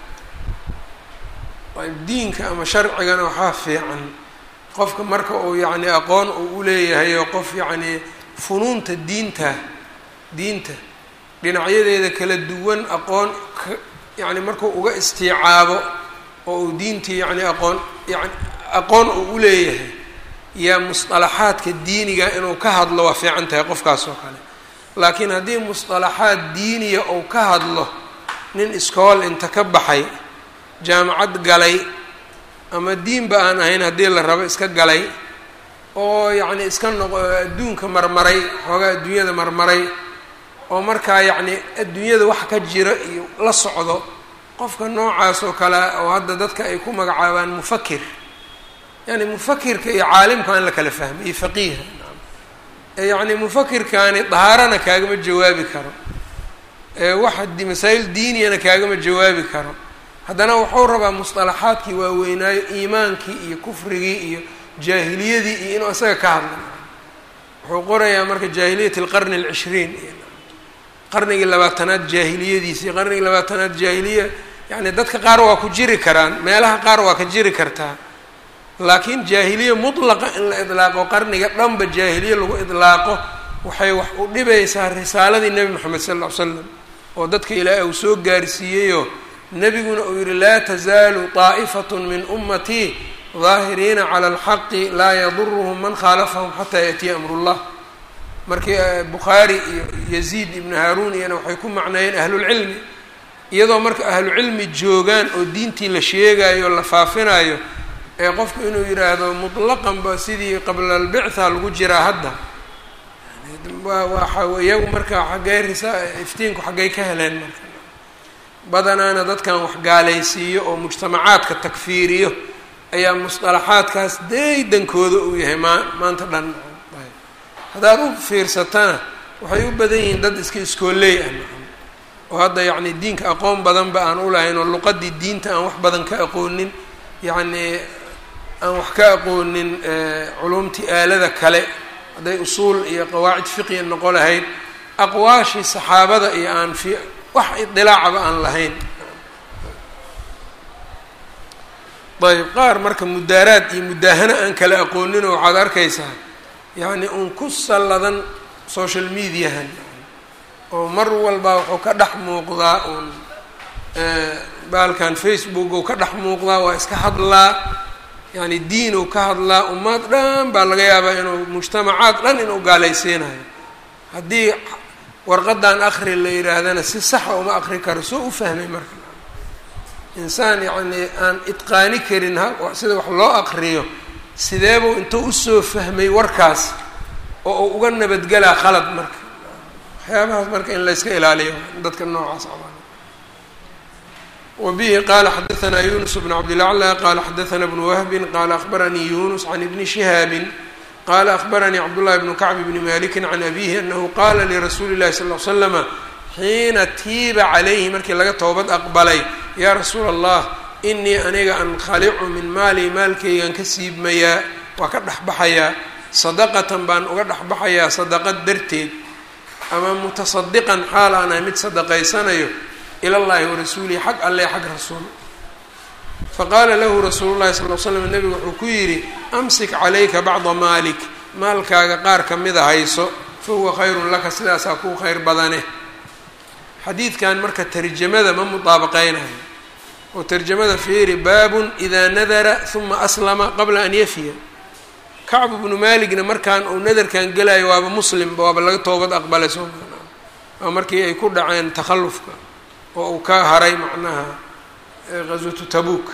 diinka ama sharcigana waxaa fiican qofka marka uu yacni aqoon uu uleeyahay oo qof yacni funuunta diinta diinta dhinacyadeeda kala duwan aqoon yani markuu uga istiicaabo oo uu diintii yacni aqoon yani aqoon uu uleeyahay yaa musطalaxaadka diiniga inuu ka hadlo waa fiican tahay qofkaas oo kale laakiin haddii musطalaxaad diiniya ou ka hadlo nin iskool inta ka baxay jaamacad galay ama diinba aan ahayn haddii la rabo iska galay oo yacni iska noqo adduunka marmaray xoogaa adduunyada marmaray oo markaa yacni adduunyada wax ka jira iyo la socdo qofka noocaas oo kale oo hadda dadka ay ku magacaabaan mufakir yani mufakirka iyo caalimka in la kala fahmay iyo faqiiha yacni mufakirkaani dahaarana kaagama jawaabi karo waxa masaa'il diiniyana kaagama jawaabi karo haddana wuxuu rabaa musطalaxaadkii waaweynaayo iimaankii iyo kufrigii iyo jaahiliyadii iyo inuu isaga ka hadla wuxuu qorayaa marka jaahiliyat اlqarni اlcishriin qarnigii labaatanaad jaahiliyadiisi qarnigii labaatanaad jaahiliya yani dadka qaar waa ku jiri karaan meelaha qaar waa ka jiri kartaa laakiin jaahiliya mutlaqa in la idlaaqo qarniga dhanba jaahiliye lagu idlaaqo waxay wax u dhibaysaa risaaladii nebi moxamed sal ll ly slam oo dadka ilaahay uu soo gaarsiiyeyoo nebiguna uu yihi laa tazaalu طaa'ifatun min ummatii daahiriina cala alxaqi laa yaduruhum man khaalafahum xataa yaأtiya amr اllah markii bukhaari iyo yaziid ibnu haaruun iyana waxay ku macneeyeen ahlulcilmi iyadoo marka ahlucilmi joogaan oo diintii la sheegayo o la faafinayo ee qofku inuu yidhaahdo mutlaqanba sidii qabla albictha lagu jiraa hadda waxa iyagu marka xaggey risa iftiinku xaggay ka heleen marka badanaana dadkan wax gaalaysiiyo oo mujtamacaadka takfiiriyo ayaa musطalaxaadkaas daydankooda uu yahay maa maanta dhan haddaad u fiirsatana waxay u badan yihiin dad iska iskooley ah oo hadda yacni diinka aqoon badanba aan u lahayn oo luqadii diinta aan wax badan ka aqoonin yacni aan wax ka aqoonin culumtii aalada kale hadday usuul iyo qawaacid fiqiya noqo lahayd aqwaashii saxaabada iyo aan fi wax idilaacaba aan lahayn ayb qaar marka mudaaraad iyo mudaahano aan kala aqooninoo waxaad arkaysaa yacni uun ku salladan social mediahan oo mar walba wuxuu ka dhex muuqdaa uun baalkan facebook uu ka dhex muuqdaa waa iska hadlaa yani diin uu ka hadlaa ummad dhan baa laga yaabaa inuu mujtamacaad dhan inuu gaalaysiinayo haddii warqadan akri la yidhaahdana si saxa uma akri karo soo u fahmay marka insaan yacni aan itqaani karin sida wax loo akriyo sideebuu intuu usoo fahmay warkaas oo uu uga nabadgelaa khalad marka waxyaabahaas marka in layska ilaaliyo dadka noocaas a wbihi qala xadaثna yunus bn cabdilaclى qala xadaثna bn wahbi qala akhbaranii yunus can ibni shihaabi qala akhbaranii cabdullahi bnu kacb bni maliki can abihi anahu qala lirasuuli اlahi sal ly slama xiina tiiba calayhi markii laga toobad aqbalay ya rasuula allah inii aniga ankhalicu min maali maalkaygan ka siibmayaa waa ka dhexbaxayaa sadaqatan baan uga dhexbaxayaa sadaqad darteed ama mutasadiqan xaal aan ahay mid sadaqaysanayo ila llahi warasuulihi xag alle xag rasuul faqaala lahu rasuulu llahi sal l slam nebigu wuxuu ku yidhi amsik calayka bacda maalik maalkaaga qaar ka mida hayso fa huwa khayrun laka sidaasaa kuu khayr badane xadiidkan marka tarjamada ma mudaabaqeynayo oo tarjamada fiiri baabun idaa nadara huma aslama qabla an yafiya kacbu bnu maaligna markaan uu nadarkan gelayo waaba muslimba waaba laga toobad aqbalay soo waa markii ay ku dhaceen takhallufka oo uu ka haray macnaha qaswatu tabuuk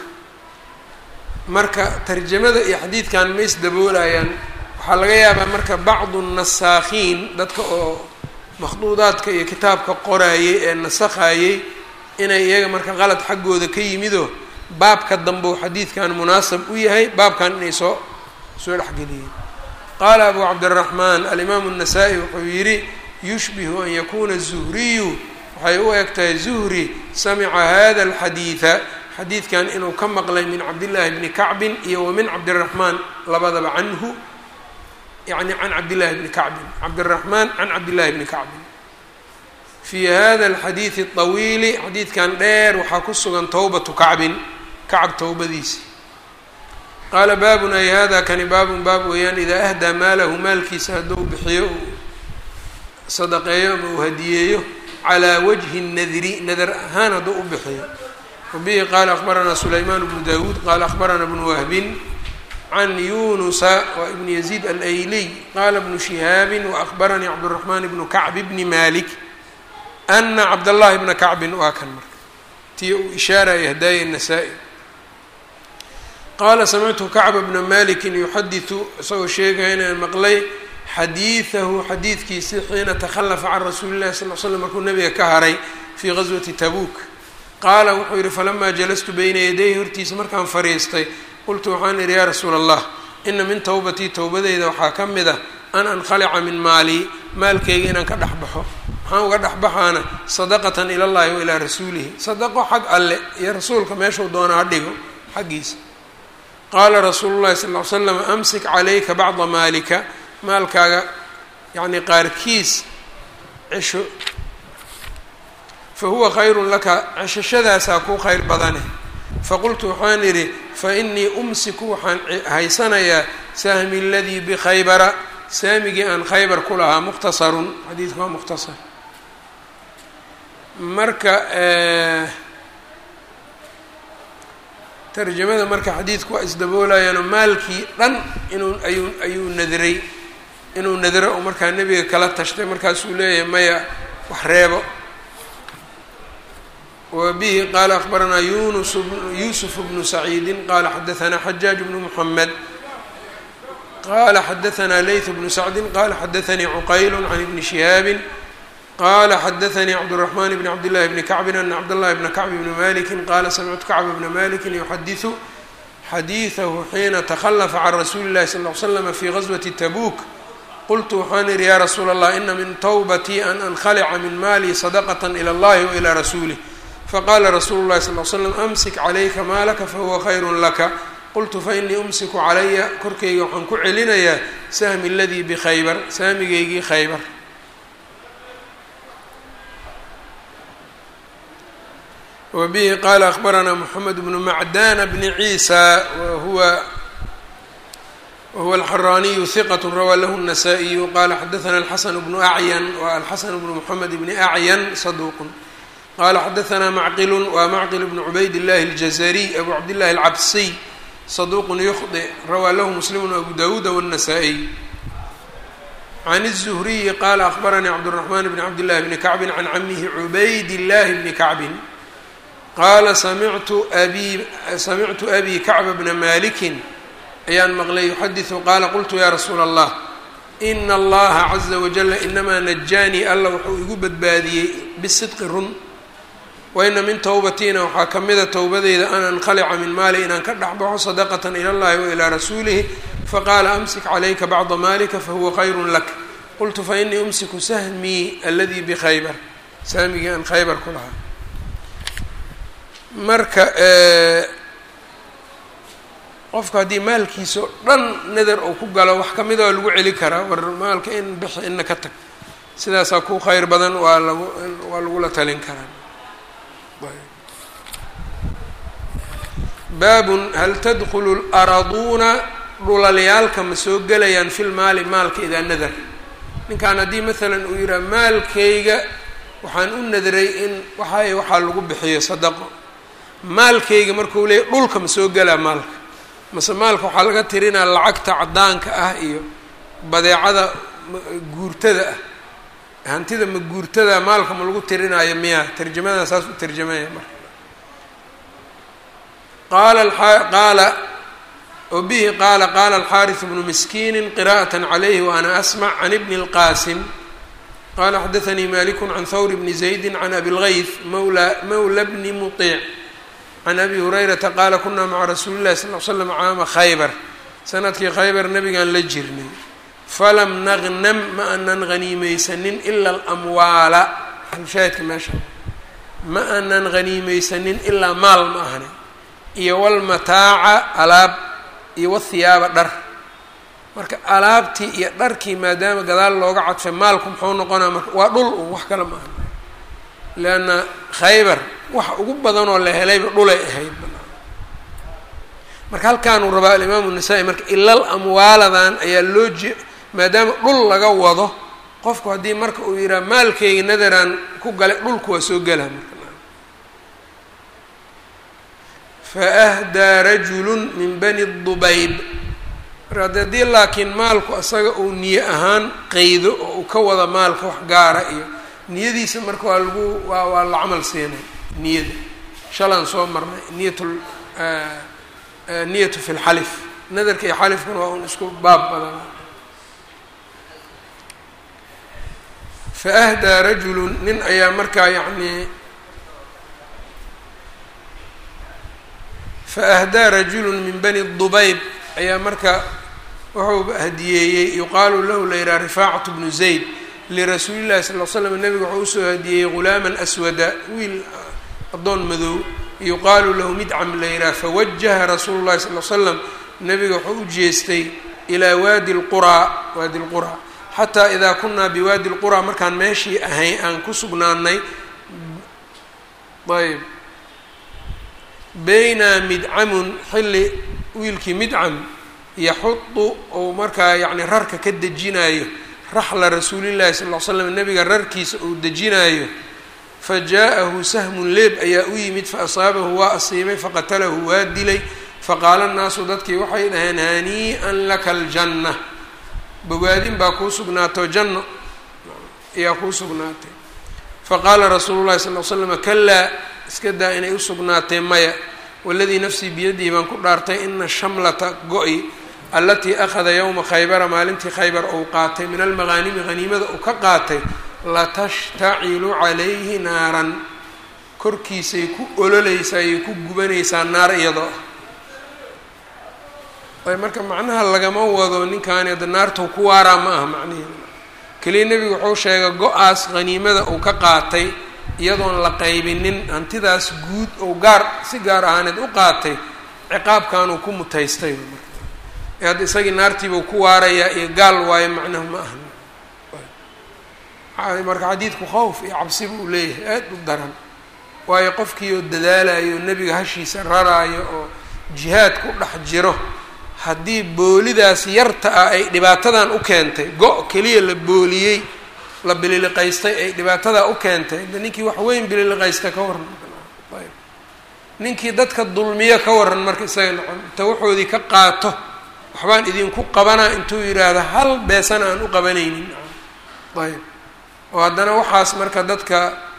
marka tarjamada iyo xadiidkan ma isdaboolayaan waxaa laga yaabaa marka bacdu nasaakhiin dadka oo makhduudaadka iyo kitaabka qoraayey ee nasakhayey inay iyaga marka qalad xaggooda ka yimido baabka dambe uu xadiidkan munaasab u yahay baabkan inay soo soo dhexgeliyeen qaala abu cabdiraxmaan alimaamu الnasaa-i wuxuu yidhi yushbihu an yakuna zuhriyu waxay u eg tahay zuhri samica hada alxadiida xadiidkan inuu ka maqlay min cabdillaahi bni kacbin iyo wa min cabdiraxmaan labadaba canhu yani can cabdillahi bni kacbin cabdiraxmaan can cabdillahi bni kacbin fii hada alxadiidi aطawiili xadiidkan dheer waxaa ku sugan towbatu kacbin kacab towbadiisi qaala baabun ay hada kani baabun baab weeyaan idaa ahdaa maalahu maalkiisa hadduu bixiyo sadaqeeyo ama uu hadiyeeyo calى wجhi الnadri nadar ahaan hadduu u bixiyo wabihi qaala akbaranaa sulaymaan bnu dawuud qaala akbaranaa bnu wahbin can yunusa wa ibn yaziid alayliy qaala bnu shihaabi waakbaranii cabduraxmaan bnu kacb bni malik ana cabdallahi bna kacbin waa kan marka tii uu ishaaraya hadaaya nasaa-i qaala samictu kacba bna malikin yuxadiثu isagoo sheegaya inaan maqlay xadiidahu xadiidkiisii xiina takhalafa can rasuuli llahi sal l slam markuu nabiga ka haray fii gaswati tabuuk qaala wuxuu yidhi falamaa jalastu beyna yadayhi hortiisa markaan fadhiistay qultu waxaan idhi yaa rasuula allah ina min towbatii towbadeyda waxaa ka mid ah an ankhalica min maalii maalkeyga inaan ka dhex baxo maxaan uga dhex baxaana sadaqatan ila llahi wa ilaa rasuulihi sadaqo xag alle iyo rasuulka meeshuu doona ha dhigo xaggiisa qaala rasuulu llahi sal ly slam amsik calayka bacda maalika maalkaaga yacni qaarkiis cesho fa huwa khayrun laka ceshashadaasaa kuu khayr badane faqultu waxaan idhi fa inii umsiku waxaan haysanayaa sahmi aladii bikhaybara saamigii aan khaybar ku lahaa mukhtasarun xadiidku waa mukhtasar marka tarjamada marka xadiidku waa isdaboolayaano maalkii dhan inuu ayuu ayuu nadray inuu nadro oo markaa nebiga kala tashtay markaasuu leeyahay maya wax reebo wa bihi qaala akbaranaa yunus yuusuf bnu saciidin qaala xadaanaa xajaaj bnu muxamed qala xadaanaa layth bnu sacdin qala xadaanii cuqayl can ibni shihaabin qala xadaanii cabdالرaحman bn cabdالlahi bni kacbin ana cabdالlahi bna kacb bni maliki qala samictu kacb bna maliki yuxadiثu xadiiثahu xiina تkhلfa can rasuuli الlahi sal ly slm fi غaswati tabuk qultu waxaan ihi ya rasuula الlah ina min twbatii an ankhalica min mali sadqة ilى اllahi wailى rasulih faqala rasuulu الlahi sal ly slam amsik calayka maalaka fahuwa khayr laka qultu fainii umsiku calaya korkeyga waxaan ku celinayaa sahmi اladii bkhaybar saamigeygii khaybar wbihi qala akbaranaa mxamed bnu macdana bni ciisa wahuwa wahuwa alxaraaniyu hiqat rawaa lahu الnasaa-iyu qala xadaana alxasan bnu acyan wa alxasan bnu mxamed bni acyan saduuqun qala xadaanaa macqilu wa macqil bnu cubayd اllahi اljazariy abu cabdillahi alcabsiy saduuqun yukhdi rawaa lahu muslimu abu dawuuda wالnasaa-iy can الzuhriyi qala akbaranii cabdالraxman bni cabdillahi bni kacbin can camihi cubayd اllahi bni kacbin qaala samictu abi samictu abi kacba bna malikin ayaan maqlay yuxadiثu qaala qultu ya rasuula allah ina allaha caza wajala inamaa najaanii alla wuxuu igu badbaadiyey bisidqi run waina min towbatiina waxaa ka mida towbadeyda an ankhalica min maali inaan ka dhexbaxo sadaqatan ila اllahi wailaa rasuulihi faqaala amsik calayka bacda malika fahuwa khayru lak qultu fainii umsiku sahmii aladii bikhaybar saamigii aan khaybar ku lahaa marka qofku haddii maalkiisa o dhan nadar uu ku galo wax kamida waa lagu celi karaa war maalka in bixi ina ka tag sidaasaa ku khayr badan waa lagu waa lagula talin karaa baabun hal tadkulu laraduuna dhulalyaalka ma soo gelayaan fil maali maalka idaa nadar ninkan haddii maalan uu yidhaha maalkayga waxaan u nadray in waxay waxaa lagu bixiyo sadaqo maalkayga markuu leeyay dhulka ma soo gelaa maalka mase maalka waxaa laga tirinaa lacagta caddaanka ah iyo badeecada guurtada ah hantida ma guurtada maalka ma lagu tirinaayo miya tarjamada saas u tarjamaya marka qaala qaala o bihi qaala qaala alxaariث bnu miskiini qira'aة عalayhi wa ana asmع can ibni اlqasim qala xadaثanii maliku can hawr bni زaydi can abi اlgayth mawla mawla bni muطic can abi hurayrata qaala kunaa maca rasuuli llahi sal l slam caama khaybar sanadkii khaybar nabigaan la jirnay falam nagnam ma anan haniimeysanin ila alamwaala halshaahidka meesha ma anan haniimeysanin ilaa maal ma ahani iyo walmataaca alaab iyo wathiyaaba dhar marka alaabtii iyo dharkii maadaama gadaal looga cadfay maalku muxuu noqonaa marka waa dhul un wax kale ma aha leanna khaybar waxa ugu badanoo la helayba dhulay ahayd marka halkaanuu rabaa alimaamu nasaa-i marka ilal amwaaladan ayaa loo je maadaama dhul laga wado qofku haddii marka uu yidhaha maalkeyga nadaraan ku galay dhulku waa soo gelaa marka faahdaa rajulu min bani dubayb marka de haddii laakiin maalku asaga uu niye ahaan qeydo oo uu ka wada maalka wax gaara iyo niyadiisa marka waa lagu waa waa la camal siinay niyada shalaan soo marnay niyat niyatu fi lxalif nadarka iyo xalifkuna waa un isku baab badan faahdaa rajulu nin ayaa markaa yacni faahdaa rajulu min bani dubayb ayaa marka wuxuu hadiyeeyey yuqaalu lahu la yidhaha rifaacatu bnu zayd lirasuuli llahi sal l slam nabiga wuxuu usoo hadiyeeyey ghulaaman aswada wiil addoon madow yuqaalu lahu midcam la yidhaha fawajaha rasuulu llahi sal l slam nabiga wuxuu u jeestay ilaa waadi lquraa waadi lquraa xataa idaa kunaa biwaadi lquraa markaan meeshii ahay aan ku sugnaanay ayb baynaa midcamun xilli wiilkii midcam yaxudu ou markaa yacni rarka ka dejinaayo raxla rasuulillahi sal l slam nabiga rarkiisa uu dejinaayo fa jaa-ahu sahmun leeb ayaa u yimid fa asaabahu waa asiibay faqatalahu waa dilay faqaala nnaasu dadkii waxay dhaheen hanii-an laka aljanna bogaadin baa kuu sugnaato janno ayaa kuu sugnaatay faqaala rasuulu llahi sal l slam kalaa iska daa inay u sugnaatee maya waladii nafsii biyadihi baan ku dhaartay ina shamlata go-i allatii akhada yowma khaybara maalintii khaybar uu qaatay min almaqaanimi haniimada uu ka qaatay latashtacilu calayhi naaran korkiisay ku ololeysaa ayay ku gubanaysaa naar iyadoo ah marka macnaha lagama wado ninkaani hadda naartau ku waaraa ma aha macnihi keliya nebigu wuxuu sheegay go-aas haniimada uu ka qaatay iyadoon la qaybinin hantidaas guud ou gaar si gaar ahaaneed u qaatay ciqaabkanuu ku mutaystay ee hadda isagii naartiibuu ku waarayaa iyo gaal waayo macnahu ma aha marka xadiidku khawf iyo cabsi buu leeyahay aad u daran waayo qofkii oo dadaalayo oo nebiga hashiisa raraayo oo jihaad ku dhex jiro haddii boolidaas yarta ah ay dhibaatadan u keentay go- keliya la booliyey la bililiqaystay ay dhibaatadaa u keentay de ninkii wax weyn bililiqaysta ka waran ayb ninkii dadka dulmiyo ka waran marka isaga nocon inta waxoodii ka qaato waxbaan idinku qabanaa intuu yidhaahdo hal beesana aan u qabanaynin ayb oo haddana waxaas marka dadka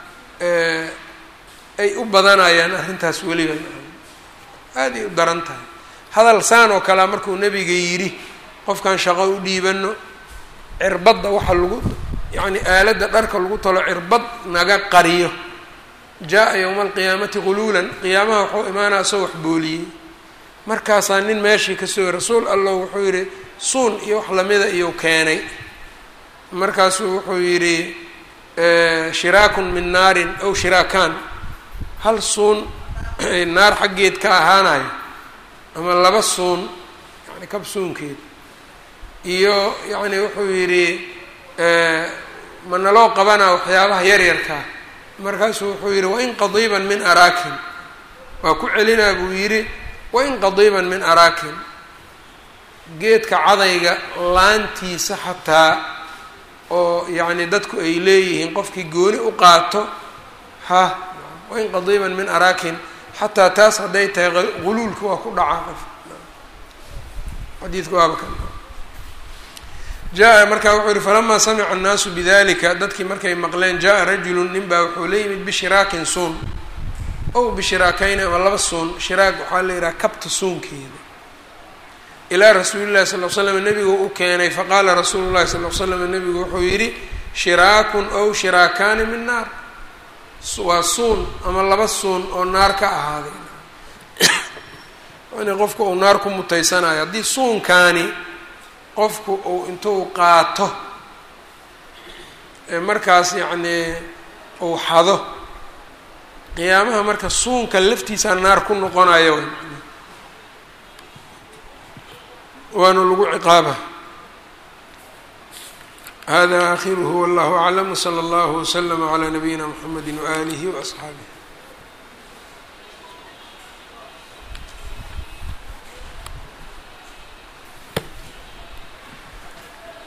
ay u badanayaan arrintaas weliba aada ay u daran tahay hadal saan oo kalea markuu nebiga yidhi qofkan shaqo u dhiibano cirbadda waxa lagu yacni aaladda dharka lagu talo cirbad naga qariyo jaa-a yowma alqiyaamati quluulan qiyaamaha wuxuu imaanaa isagoo wax booliyey markaasaa nin meeshii kasoo rasuul allah wuxuu yidhi suun iyo wax lamida iyou keenay markaasuu wuxuu yidhi shiraakun min naarin aw shiraakaan hal suun naar xaggeed ka ahaanayo ama laba suun yani kab suunkeed iyo yacni wuxuu yidhi ma naloo qabanaa waxyaabaha yaryarkaa markaasuu wuxuu yidhi wain qadiiban min araakin waa ku celinaa buu yidhi wain qadiiban min araakin geedka cadayga laantiisa xataa oo yacni dadku ay leeyihiin qofkii gooni u qaato ha wain qadiiban min araakin xataa taas hadday tahay guluulka waa ku dhacaa qof xadiidku waaba ka jaa markaa wuxuu yihi falamaa samica annaasu bidalika dadkii markay maqleen jaa rajulu nin baa wuxuu la yimid bishiraakin suun ow bishiraakayni ama laba suun shiraag waxaa la yidhaha kabta suunkeeda ilaa rasuuli llahi sal l slam nebigu u keenay faqaala rasuulu llahi sal l slam nebigu wuxuu yidhi shiraakun ow shiraakaani min naar waa suun ama laba suun oo naar ka ahaaday in qofku uu naar ku mutaysanayo haddii suunkaani qofku uu intuu qaato markaas yacnii uu xado qiyaamaha marka suunka laftiisaa naar ku noqonayo waana lagu ciqaaba hada akhiruhu wallahu aclam wslى اllah wslm عlى nabiyina mxamedi waalihi وaصxaabih